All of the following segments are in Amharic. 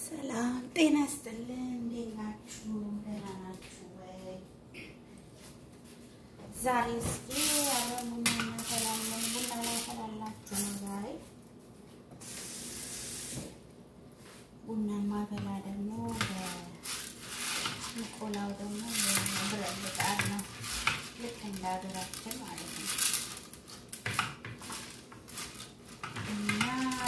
ሰላም ጤና ይስጥልን። እንዴት ናችሁ? ደህና ናችሁ ወይ? ዛሬ እስኪ ያለ ቡና እናፈላለን። ቡና ላፈላላችሁ ነው ዛሬ። ቡና ማፈላ ደግሞ በሚቆላው ደግሞ ብረት ምጣድ ነው። ልክ እንደ ሀገራችን ማለት ነው እና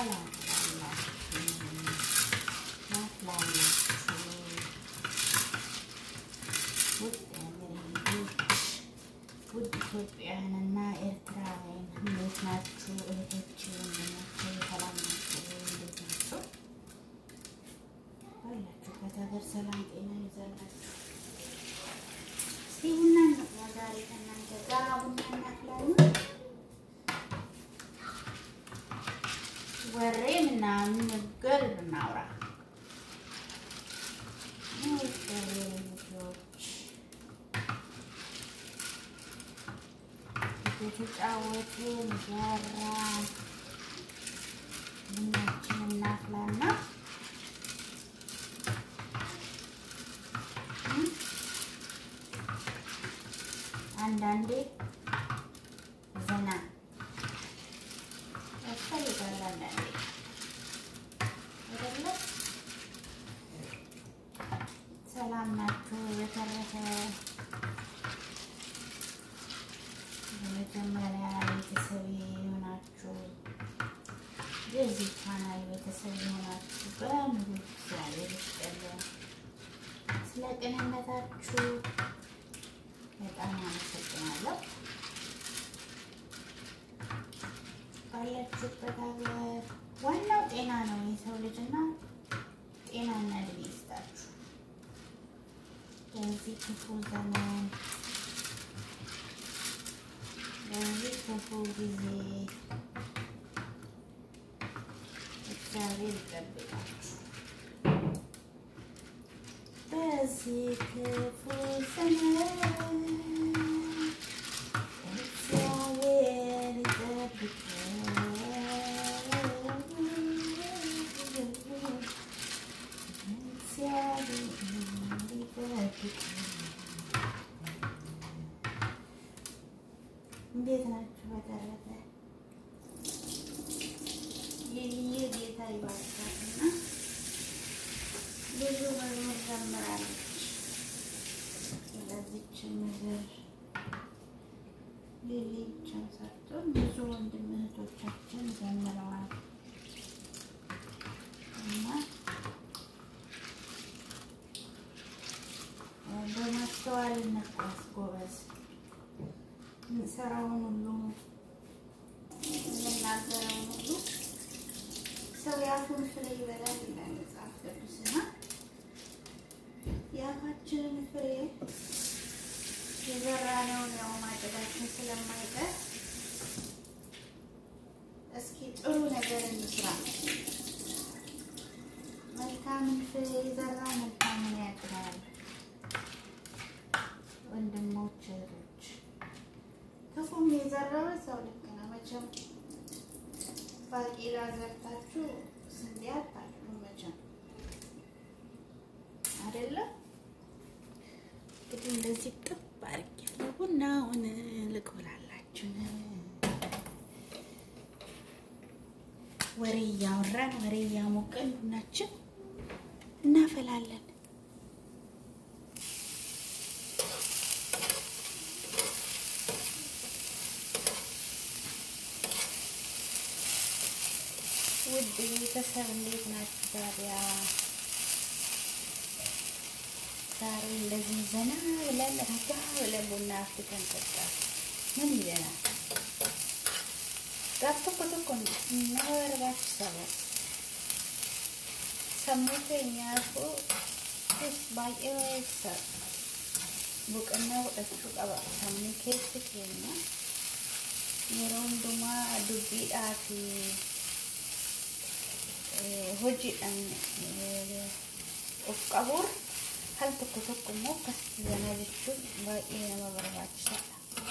ውድ ኢትዮጵያውያንና ኤርትራውያን እንዴት ናችሁ? እህቶች ወንድሞች ሰላም ናችሁ? እንዴት ናችሁ? ባላችሁበት ሀገር ሰላም ጤና ይዛላችሁ። እስኪ ቡና እንቅዳ ዛሬ ከእናንተ ጋር ቡና እናፍላለን። ወሬ ምናምን ነገር እናውራ። ልጆች የተጫወትን ያራ ቡናችን እናፍላና አንዳንዴ ዘና ያስፈልጋል። አንዳንዴ አይደለ? ሰላም ናችሁ? በተረፈ በመጀመሪያ ቤተሰብ የሆናችሁ የዚህ ቻናል ቤተሰብ የሆናችሁ በሙሉ እግዚአብሔር ይስጥልን። ስለ ቅንነታችሁ በጣም አመሰግናለሁ። ባላችሁበት ሀገር ዋናው ጤና ነው። የሰው ልጅና ጤናና እድሜ ይስጣችሁ። በዚህ ክፉ ዘመን በዚህ ክፉ ጊዜ እግዚአብሔር ይጠብቃችሁ። በዚህ ክፉ ዘመን እግዚአብሔር እንዴት ናችሁ? በተረፈ ይህ ጌታ ይባርካትና ብዙ መዝሙር ዘምራለች። ስለዚች ምድር ሌሎችን ሰርቶን ብዙ ወንድም እህቶቻችን ዘምረዋል እና በማስተዋል እንጓዝ ጎበዝ። የምንሰራውን ሁሉ የምናገረውን ሁሉ ሰው የአፉን ፍሬ ይበላል ይላል መጽሐፍ ቅዱስና የአፋችንን ፍሬ የዘራነውን ያው ማጨዳችን ስለማይቀር እስኪ ጥሩ ነገር እንስራ። መልካምን ፍሬ የዘራ መልካምን ያጭዳል። ወንድሞች እህቶች፣ ክፉም የዘራው ሰው ልክ ነው። መቼም ባቄላ ዘርታችሁ ስንዴ አታጭዱም መቼም አይደለም። እንግዲህ እንደዚህ ጥብ አድርጌያለሁ። ቡናውን ልቆላላችሁ ወሬ እያወራን ወሬ እያሞቀን ቡናችን እናፈላለን። ውድ ቤተሰብ እንዴት ናችሁ? ታዲያ ዛሬ እንደዚህ ዘና ብለን ረጋ ብለን ቡና አፍልተን ጠጣ ምን ይለናል? ጋፍ tokko tokko nama barbaachisa sammuu keenyaafuu baay'ee barbaachisa boqonnaa godhachuu qaba sammuu keessi keenya yeroo hundumaa dubbiidhaa fi hojiidhaan of qabuun hal tokko tokko immoo akkasitti zanaa jechuun baay'ee nama barbaachisaadha.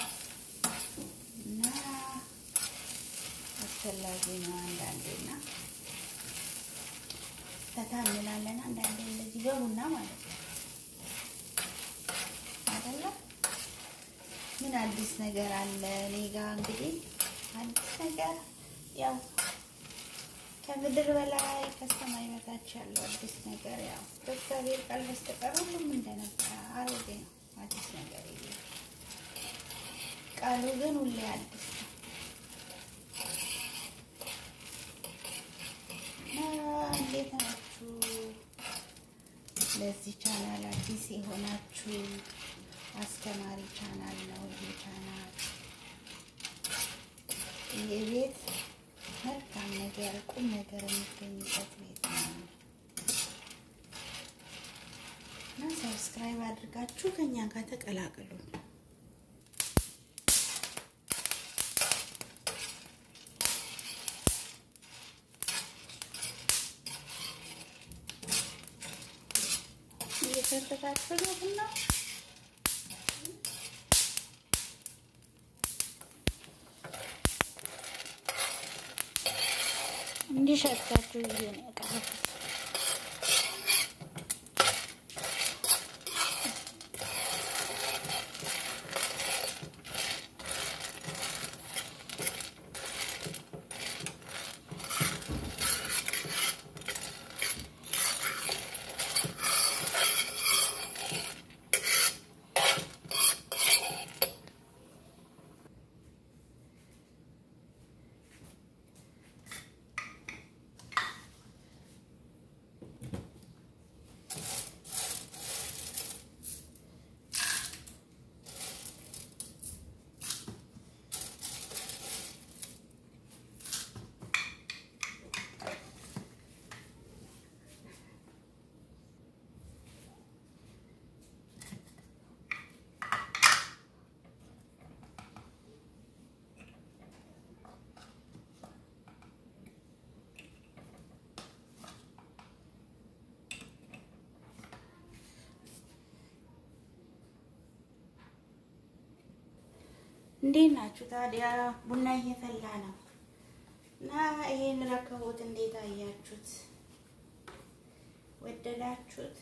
እና አስፈላጊ ነው አንዳንዴና ፈታ እንላለን። አንዳንዴ እንደዚህ በቡና ማለት ነው አይደለ? ምን አዲስ ነገር አለ እኔ ጋ? እንግዲህ አዲስ ነገር ያው ከምድር በላይ ከሰማይ በታች ያለው አዲስ ነገር ያው በእግዚአብሔር ቃል በስተቀር ሁሉም እንደነበረ አሮጌ ነው። አዲስ ነገር የለም። ቃሉ ግን ሁሌ አዲስ ነው። እንዴት ናችሁ? ለዚህ ቻናል አዲስ የሆናችሁ አስተማሪ ቻናል ነው ይህ ቻናል። ይህ ቤት መልካም ነገር ቁም ነገር የሚገኝበት ቤት ነው እና ሰብስክራይብ አድርጋችሁ ከኛ ጋር ተቀላቀሉ። እየከተታችሁ ነው ቡና እንዲሸታችሁ ይሄ ነው ያቀረብኩት። እንዴት ናችሁ ታዲያ? ቡና እየፈላ ነው እና ይሄን ረከቦት እንዴት አያችሁት? ወደዳችሁት?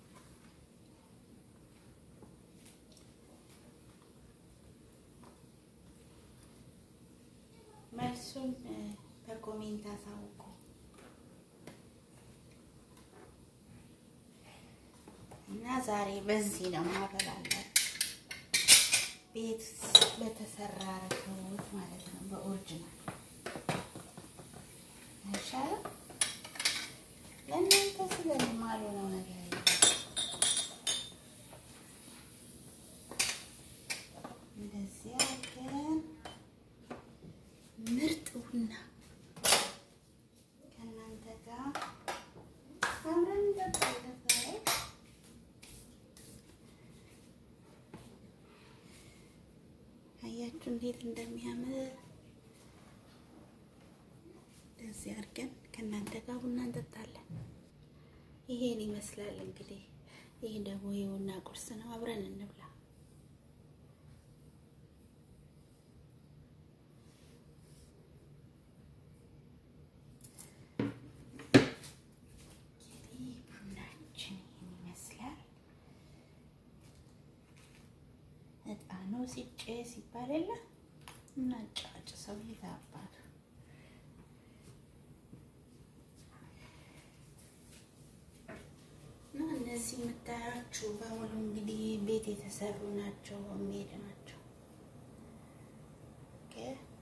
መልሱን በኮሜንት አሳውቁ። እና ዛሬ በዚህ ነው ማበላላችሁ ቤት በተሰራ ረከቦት ማለት ነው። በኦሪጂናል አይሻልም? ለእናንተ ስለማሉ ነው ነገር እንደዚህ አድርገን ምርጥ ቡና ከእናንተ ጋር አብረን እንጠጣለን ዛሬ። አያችሁ እንዴት እንደሚያምር እንደዚህ አድርገን ከእናንተ ጋር ቡና እንጠጣለን። ይሄን ይመስላል እንግዲህ። ይህ ደግሞ የቡና ቁርስ ነው። አብረን እንብላ። እንግዲህ ቡናችን ይህን ይመስላል። እጣኑ ሲጨስ ሲባል የለ እና ጫጭ ሰው ይታባል። እና እነዚህ የምታያችሁ በሙሉ እንግዲህ ቤት የተሰሩ ናቸው፣ ሜድ ናቸው። ኦኬ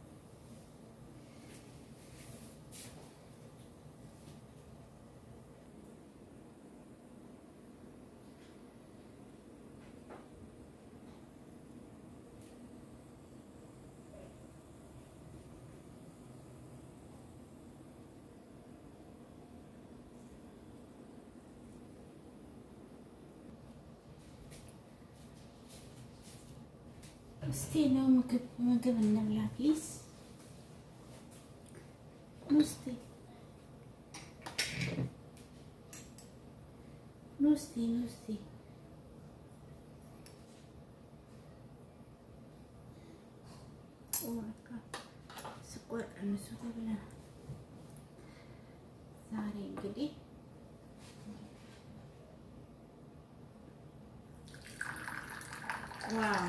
እስቲ ነው ምግብ ምግብ እንብላ ፕሊዝ። ኑስቲ ኑስቲ ኑስቲ ወርካ ስቆር ቀንሱ ተብለናል። ዛሬ እንግዲህ ዋው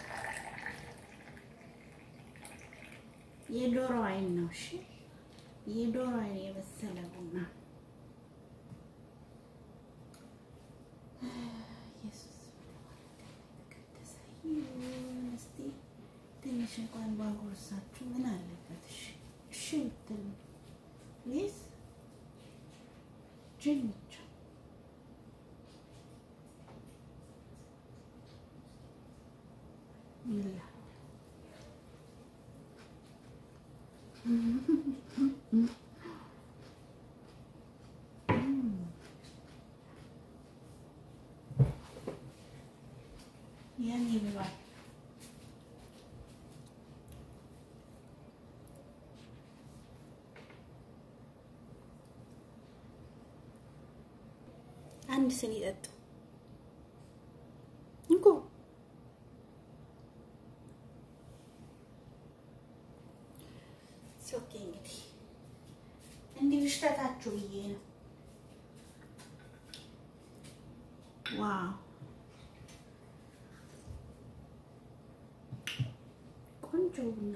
የዶሮ አይን ነው። እሺ የዶሮ አይን የበሰለ ቡና ኢየሱስ ተቀደሰ ይሁን። እስቲ ትንሽ እንኳን ባጎርሳችሁ ምን አለበት? እሺ እሺ ብትሉ ፕሊዝ ጅን ብቻ ይላ ያን ይብላል። አንድ ስኒ ጠጡ እንኮ ኦኬ። እንግዲህ እንዲህ ልሽተታችሁ ብዬ ነው። ዋው ቆንጆ ቡና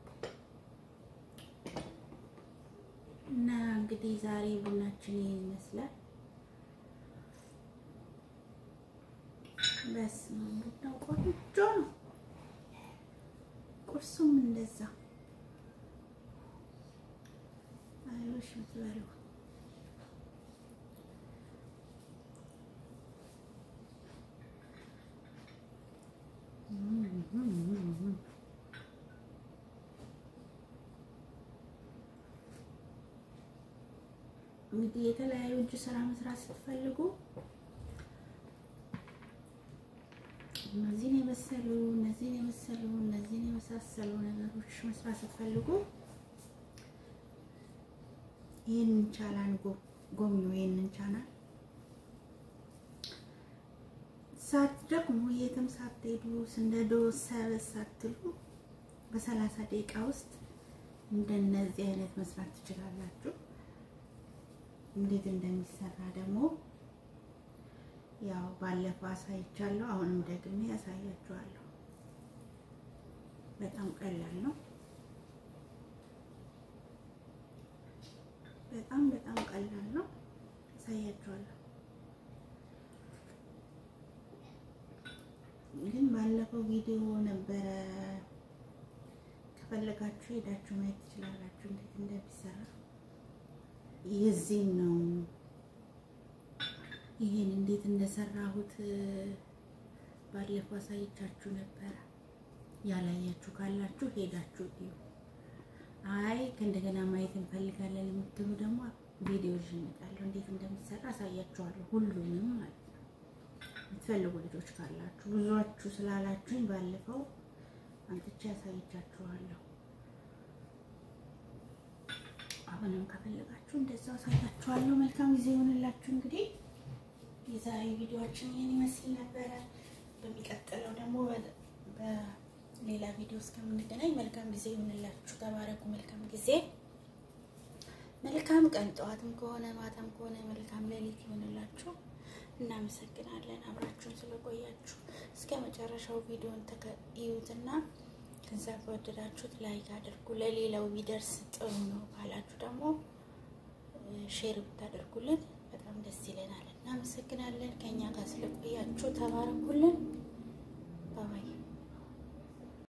እና እንግዲህ ዛሬ ቡናችን ይሄን ይመስላል። በስመ አብ ቡናው ቆንጆ ነው። ቁርሱም እንደዛ አይወሽ ምትበሉ እንግዲህ የተለያዩ እጅ ስራ መስራት ስትፈልጉ እነዚህን የመሰሉ እነዚህን የመሰሉ እነዚህን የመሳሰሉ ነገሮች መስራት ስትፈልጉ ይህንን ቻናል ጎብኙ። ይህንን ቻናል ሳትደክሙ የትም ሳትሄዱ እንደዶ ሰበስ ሳትሉ በሰላሳ ደቂቃ ውስጥ እንደነዚህ አይነት መስራት ትችላላችሁ። እንዴት እንደሚሰራ ደግሞ ያው ባለፈው አሳይቻለሁ። አሁንም ደግሜ ያሳያችኋለሁ። በጣም ቀላል ነው። በጣም በጣም ቀላል ነው። ያሳያችኋለሁ። ግን ባለፈው ቪዲዮ ነበረ። ከፈለጋችሁ ሄዳችሁ ማየት ትችላላችሁ እንዴት እንደሚሰራ። የዚህን ነው ይሄን እንዴት እንደሰራሁት ባለፈው አሳይቻችሁ ነበረ። ያላያችሁ ካላችሁ ሄዳችሁ እዩ። አይ ከእንደገና ማየት እንፈልጋለን የምትሉ ደግሞ ቪዲዮ ይዤ እመጣለሁ። እንዴት እንደሚሰራ አሳያችኋለሁ። ሁሉንም ማለት ነው የምትፈልጉ ልጆች ካላችሁ ብዙዎቹ ስላላችሁኝ ባለፈው አንጥቼ አሳይቻችኋለሁ። አሁንም ከፈለጋችሁ እንደዛው አሳያችኋለሁ። መልካም ጊዜ ይሆንላችሁ። እንግዲህ የዛሬ ቪዲዮአችን ይህን ይመስል ነበረ። በሚቀጥለው ደግሞ በሌላ ቪዲዮ እስከምንገናኝ መልካም ጊዜ ይሆንላችሁ። ተባረኩ። መልካም ጊዜ፣ መልካም ቀን፣ ጠዋትም ከሆነ ማታም ከሆነ መልካም ሌሊት ይሆንላችሁ። እናመሰግናለን አብራችሁን ስለቆያችሁ። እስከ መጨረሻው ቪዲዮን ተከታዩትና ከዛ ከወደዳችሁት ላይክ አድርጉ። ለሌላው ቢደርስ ጥሩ ነው ካላችሁ ደግሞ ሼር ብታደርጉልን በጣም ደስ ይለናል። እናመሰግናለን። ከኛ ጋር ስለቆያችሁ ተባረኩልን።